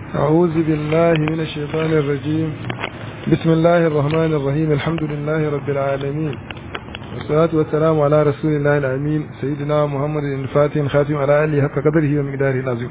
أعوذ بالله من الشيطان الرجيم بسم الله الرحمن الرحيم الحمد لله رب العالمين والصلاة والسلام على رسول الله الأمين سيدنا محمد الفاتح خاتم على آله حق قدره ومقداره العظيم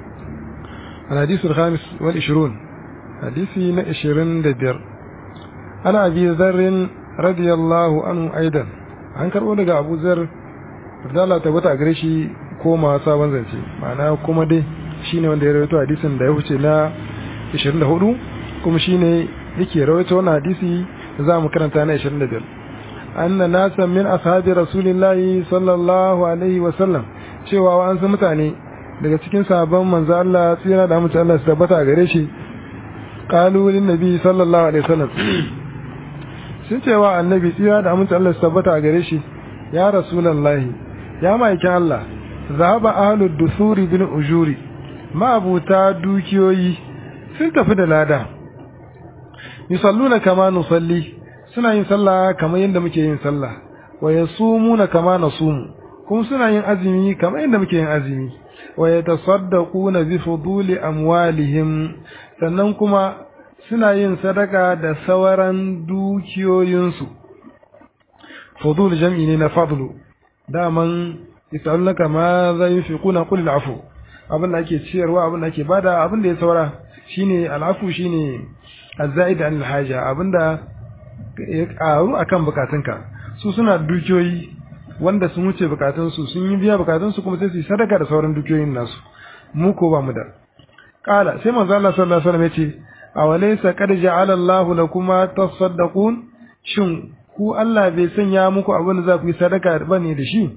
الحديث الخامس والعشرون حديثي نعشرين دبير أنا أبي ذر رضي الله عنه أيضا an karɓo daga abu zar da Allah tabbata a gare shi koma sabon zance ma'ana kuma dai shine wanda ya rawaito hadisin da ya wuce na 24 kuma shine yake rawaito wannan hadisi da za mu karanta na 25 anna nasan min ashabi rasulillahi sallallahu alaihi wa sallam cewa wa an san mutane daga cikin sahabban manzo Allah tsira da mutum Allah su tabbata a gare shi qalu lin nabi sallallahu alaihi wasallam sun cewa annabi tsira da mutum Allah su tabbata a gare shi ya rasulullahi ya maikin Allah zahaba ahlud dusuri bin ujuri ma'abuta dukiyoyi sun tafi da lada yusalluna kama nusalli suna yin sallah kamar yadda muke yin sallah wa yasumuna kama nasumu kuma suna yin azumi kamar yadda muke yin azumi wa yatasaddaquna bi fuduli amwalihim sannan kuma suna yin sadaka da sauran dukiyoyinsu fudul jam'i ne na fadlu daman yasalunaka ma za yunfiquna qul al'afu abin da ake ciyarwa abin da ake bada abin da ya saura shine al'afu shine az-zaid an al-haja abin da ya karu akan bukatunka su suna dukiyoyi wanda sun wuce bukatunsu sun yi biya bukatunsu kuma sai su sadaka da sauran dukiyoyin nasu mu ko ba mu da qala sai manzo Allah sallallahu alaihi wasallam yace awalaysa qad ja'ala Allahu lakum tasaddaqun shin ku Allah bai sanya muku abin da za ku yi sadaka bane da shi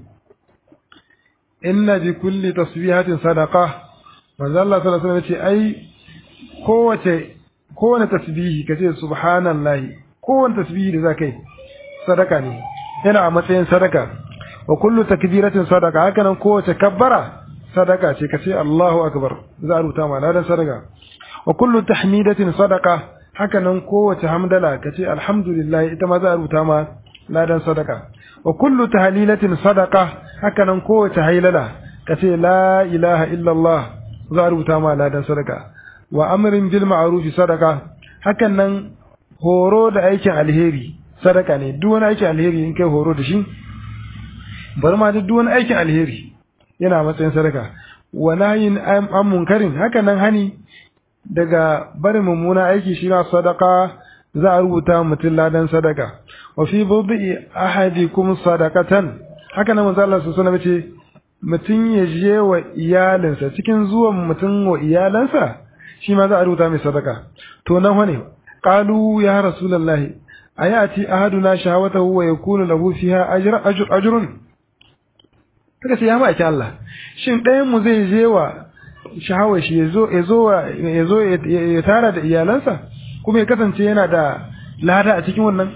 inna bi kulli tasbihatin sadaqa manzo Allah sallallahu alaihi wasallam ce ai kowace kowane tasbihi kace subhanallahi kowane tasbihi da zakai sadaka ne yana a matsayin sadaka wa kullu takbiratin sadaqa haka nan kowace kabbara sadaka ce kace Allahu akbar za a rubuta ma ladan sadaka wa kullu tahmidatin sadaqa haka nan kowace hamdala kace alhamdulillah ita ma za a rubuta ma ladan sadaka wa kullu tahlilatin sadaqa haka nan kowace hailala kace la ilaha illallah za a rubuta ma ladan sadaka wa amrin bil ma'ruf sadaqa hakan nan horo da aikin alheri sadaka ne duk wani aikin alheri in kai horo da shi bar ma duk wani aikin alheri yana matsayin sadaka wa nayin an munkarin hakan nan hani daga barin mummuna aiki shi na sadaka za a rubuta mutum ladan sadaka wa fi budi ahadikum sadaqatan haka nan manzo Allah sallallahu alaihi ce mutum ya je wa iyalinsa cikin zuwan mutum wa iyalansa shi ma za a rubuta mai sadaka to nan wane qalu ya rasulullahi ayati ahaduna shahawatahu wa yakunu lahu fiha ajr ajrun kaga sai ya maki Allah shin ɗayan mu zai je wa shahawar shi yazo yazo yazo ya tara da iyalansa kuma ya kasance yana da lada a cikin wannan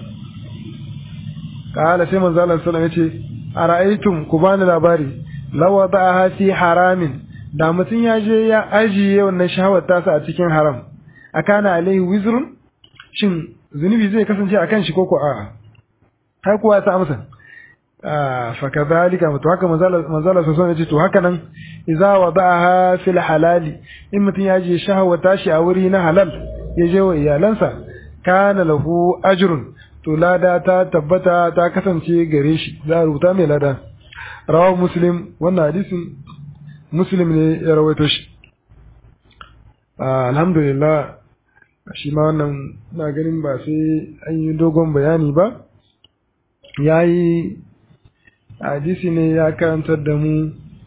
kala sai manzo Allah sallallahu alaihi wasallam yace ara'aytum ku bani labari law wada'aha fi haramin da mutun ya je ya ajiye wannan shahawar tasa a cikin haram akana alaihi wizrun shin zunubi zai kasance akan shi koko a'a har kuwa ta amsa fa kadhalika mutu haka manzala manzala sallallahu alaihi to haka nan idza wada'aha fil halali in mutun ya je shahawar tashi a wuri na halal ya je wa iyalansa kana lahu ajrun to lada ta tabbata ta kasance gare shi za a rubuta mai lada rawahu muslim wannan hadisin muslim ne ya rawaito shi alhamdulillah shi ma wannan na ganin ba sai an yi dogon bayani ba ya yi hadisi ne ya karantar da mu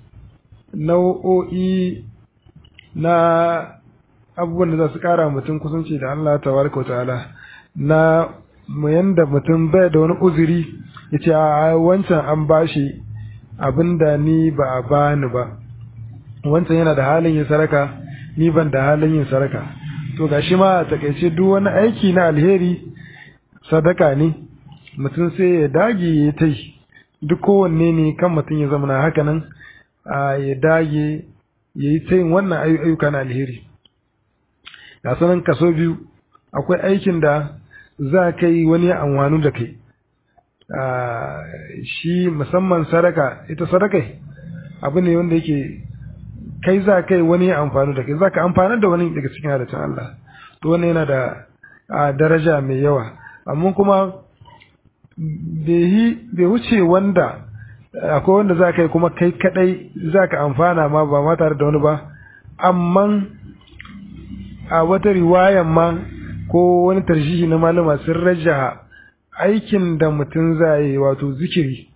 nau'o'i na abubuwan da za su kara mutum kusanci da Allah tabaraka ta'ala na yanda mutum bai da wani uzuri ya ce a wancan an bashi abin da ni ba a bani ba wancan yana da halin yin saraka ni ban da halin yin saraka to gashi ma a takaice duk wani aiki na alheri sadaka ne mutum sai ya dage ya ta yi duk kowanne ne kan mutum ya zama haka nan ya dage ya yi ta yin wannan ayyuka na alheri ga sanan kaso biyu akwai aikin da za ka yi wani anwanu da kai shi musamman sadaka ita sadaka abu ne wanda yake kai za kai wani ya amfani da kai za ka amfanar da wani daga cikin halittun Allah to wannan yana da a daraja mai yawa amma kuma bai wuce wanda akwai wanda za ka yi kuma kai kadai za ka amfana ma ba ma tare da wani ba amma a wata riwayan ma ko wani tarshihi na malama sun raja aikin da mutum za yi wato zikiri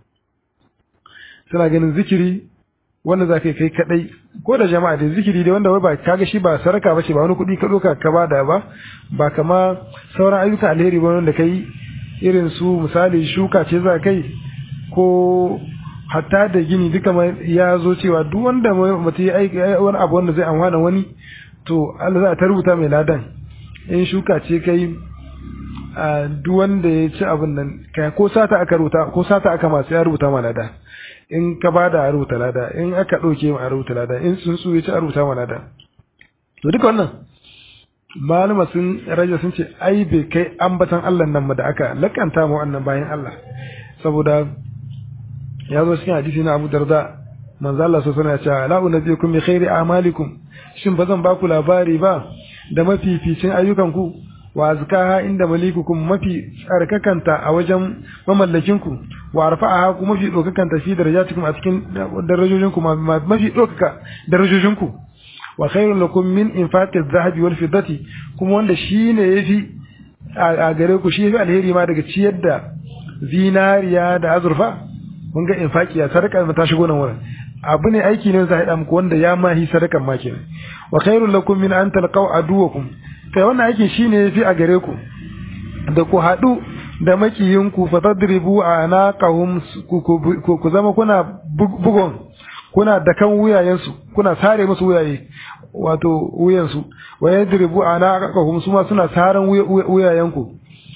suna ganin zikiri wanda za ka yi kai kadai ko da jama'a da zikiri dai wanda wai ba kaga shi ba saraka ba ce ba wani kuɗi ka ɗauka ka bada ba ba kama sauran ayyuka alheri ba wanda kai irin su misali shuka ce za kai ko hatta da gini duka ya zo cewa duk wanda mutum ya aiki wani abu wanda zai amfana wani to Allah za ta rubuta mai ladan in shuka ce kai a duk wanda ya ci abin nan kai ko sata aka rubuta ko sata aka masu ya rubuta ma lada in ka bada a rubuta lada in aka ɗauke ma a rubuta lada in sun su ya ci a rubuta ma lada to duka wannan malama sun raja sun ce ai bai kai ambatan Allah nan ma da aka lakanta ma wannan bayan Allah saboda ya zo cikin hadisi na Abu Darda manzo Allah sallallahu alaihi wasallam ya ce la unabbiukum bi khairi a'malikum shin bazan baku labari ba da mafificin ayyukanku wa azkaha inda malikukum mafi tsarkakanta a wajen mamallakinku wa arfa'aha kuma mafi dokakanta fi darajatikum a cikin darajojinku mafi dokaka darajojinku wa khairun lakum min infaqi adh-dhahabi wal fiddati kuma wanda shine yafi a gare ku shi yafi alheri ma daga ciyar da zinariya da azurfa mun ga infaki ya sadaka ta shigo nan wurin abu ne aiki ne za a muku wanda ya mahi sadakan ma kenan wa khairul lakum min an talqaw aduwakum kai wannan aikin shine yafi a gare ku da ku hadu da makiyinku fa tadribu anaqahum ku zama kuna bugon kuna dakan wuyayensu kuna sare musu wuyaye wato wuyansu wa yadribu anaqahum suma suna saran wuyayenku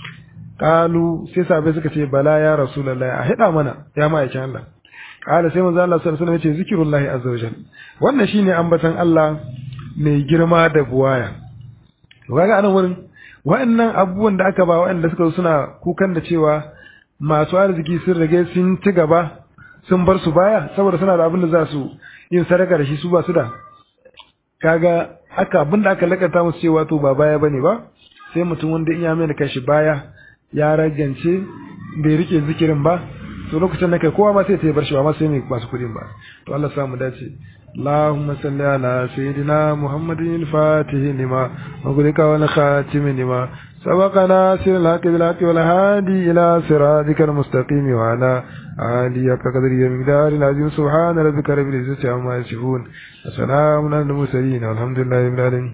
kalu sai sabai suka ce bala ya rasulullahi a hida mana ya ma'aikin Allah kala sai manzo Allah sallallahu alaihi wasallam ya ce zikrullahi azza wajal wannan shine ambatan Allah mai girma da buwaya to kaga anan wurin wa'annan abubuwan da aka ba wa'anda suka suna kukan da cewa masu arziki sun rage sun ci gaba sun bar su baya saboda suna da abin da za su yin sadaka da shi su ba su da kaga aka abin da aka lakata musu cewa to ba baya bane ba sai mutum wanda in ya mai da kashi baya ya ragance bai rike zikirin ba to lokacin da kai kowa ma sai ta bar shi ba ma sai mai masu kuɗin ba to Allah sa mu dace اللهم صل على سيدنا محمد الفاتح لما وغلق والخاتم لما سبق ناصر الحق بالحق والهادي إلى صراطك المستقيم وعلى آله كقدر مقدار العظيم سبحان ربك رب العزة عما يصفون وسلام على المرسلين والحمد لله رب العالمين